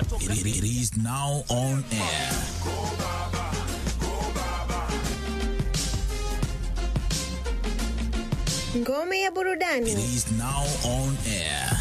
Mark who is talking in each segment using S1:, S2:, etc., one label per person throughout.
S1: ishatoka.
S2: It, it is now on air.
S3: Ngome ya
S2: It
S3: burudani
S2: is now on air.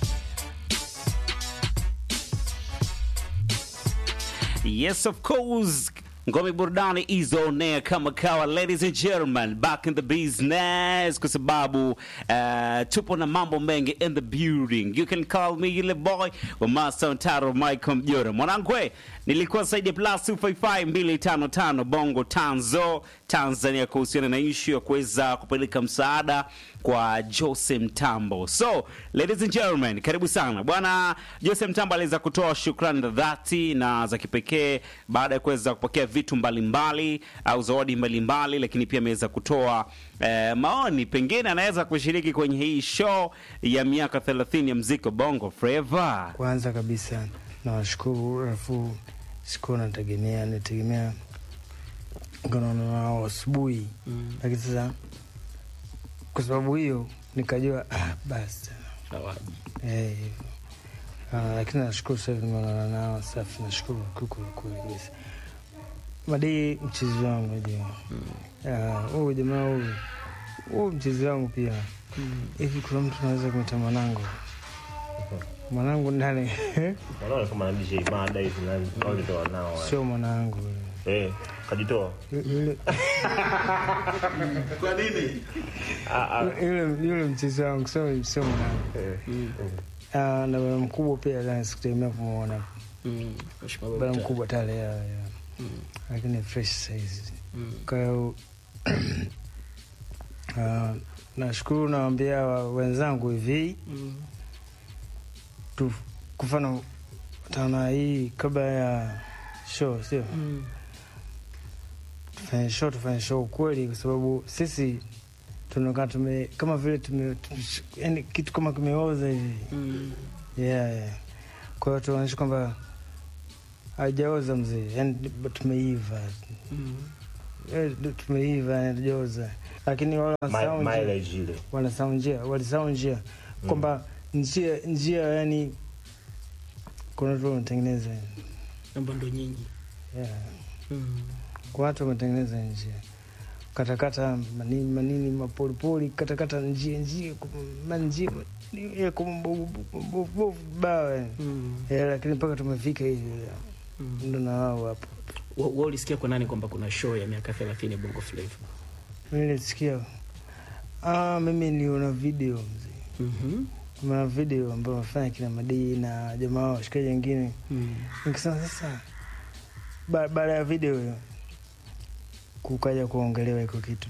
S1: Yes, of course. Ngome burudani is on air kama kawa, ladies and gentlemen, back in the business kwa sababu uh, tupo na mambo mengi in the building. You can call me yule boy wa Master Ntaro Michael Mjora. Mwanangu, nilikuwa zaidi ya plus 255 255 Bongo Tanzo Tanzania kuhusiana na issue ya kuweza kupeleka msaada kwa Jose Mtambo. So, ladies and gentlemen, karibu sana. Bwana Jose Mtambo aliweza kutoa shukrani za dhati na za kipekee baada ya kuweza kupokea vitu mbalimbali au zawadi mbalimbali, lakini pia ameweza kutoa eh, maoni, pengine anaweza kushiriki kwenye hii show ya miaka 30 ya mziki wa Bongo Flava.
S4: Kwanza kabisa nawashukuru, alafu sikuwa nategemea, nitegemea ngonono nao asubuhi, lakini sasa kwa sababu hiyo nikajua ah, basi eh, hivyo. Ah, lakini nashukuru sasa hivi nimeonana nao safi, nashukuru kweli kabisa. Madii mchezi wangu najua Ah, huyu jamaa huyu huyu mchezi wangu pia hivi, kuna mtu anaweza kumwita mwanangu mwanangu ndani
S5: Wanaona kama DJ mada hizi na wale ndo wanao. wale.
S4: sio mwanangu
S5: Eh, kajitoa.
S4: yule
S5: Ah ah.
S4: yule yule mchezi wangu sio sio mwanangu
S5: Eh.
S4: Ah, na bwana mkubwa pia jana sikutegemea kumwona bwana mkubwa tale ya, ya. lakini fresh saizi kwa hiyo ah, nashukuru nawambia wa- wenzangu hivi tu kufana tana hii kabla ya show sio tufanye show tufanye show ukweli kwa sababu sisi tunakaa tume kama vile tume yani kitu kama kimeoza hivi yeah, yeah. kwa hiyo tuonyesha kwamba haijaoza mzee yani tumeiva Eh, tumeiva yani hatujaoza lakini wale
S5: Mi-
S4: wanasahau njia-
S5: Mileage ile.
S4: wanasahau njia walisahau njia kwamba njia njia yani kuna watu wametengeneza
S6: namba ndo nyinyi
S4: yeah. kwa watu wametengeneza njia katakata manini manini mapolipoli katakata njia njia manjia bawa Eh, lakini mpaka tumefika hivi ndo na wao hapo
S6: wa wa ulisikia kwa nani kwamba kuna show ya miaka 30 ya Bongo Flava?
S4: nilisikia ah, mimi niliona video mzee
S6: Mhm.
S4: kuna video ambayo wamefanya kina Madii na jamaa wao washikaji wengine
S6: Mm.
S4: nikisema sasa ba- baada ya video hiyo kukaja kuongelewa iko kitu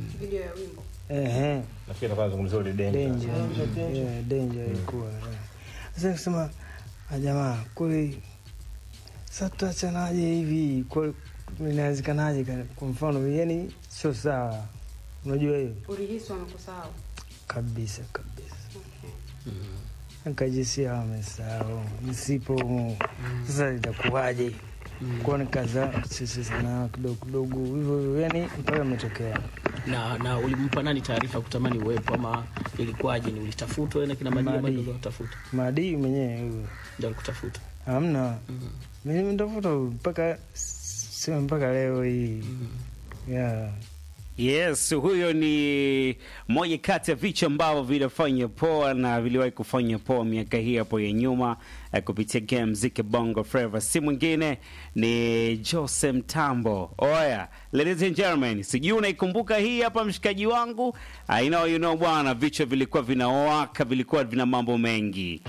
S4: Ehe,
S5: Nafikiri atakuwa anazungumzia ile danger.
S4: danger Yeah, danger ilikuwa yeah. sasa nikisema "Ah, jamaa kweli sasa tutachanaje hivi Kweli inawezekanaje ka- kwa mfano yani sio sawa unajua hiyo
S7: ulihisi wanakusahau
S4: kabisa kabisa nikajisia wamesahau nisipo humu. sasa itakuwaje kuwa nikaza sisi sana kidogo kidogo hivyo hivyo yani mpaka imetokea
S6: na na ulimpa nani taarifa kutamani uwepo ama ilikuwaje? Ni ulitafutwa na kina Madina
S4: Madi.
S6: bado kutafuta
S4: maadii mwenyewe huyo
S6: ndio alikutafuta?
S4: hamna mimi nimetafuta mpaka sema mpaka leo hii yeah.
S1: Yes, huyo ni moja kati ya vichwa ambavyo vinafanya poa na viliwahi kufanya poa miaka hii hapo ya nyuma eh, kupitia game mziki Bongo Flava. Si mwingine ni Jose Mtambo. Oya, ladies and gentlemen, sijui unaikumbuka hii hapa mshikaji wangu? I know you know bwana, vichwa vilikuwa vinawaka, vilikuwa vina mambo mengi.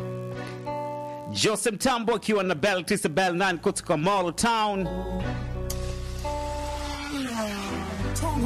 S1: Jose Mtambo akiwa na Bell Tisa Bell 9 kutoka Mall Town.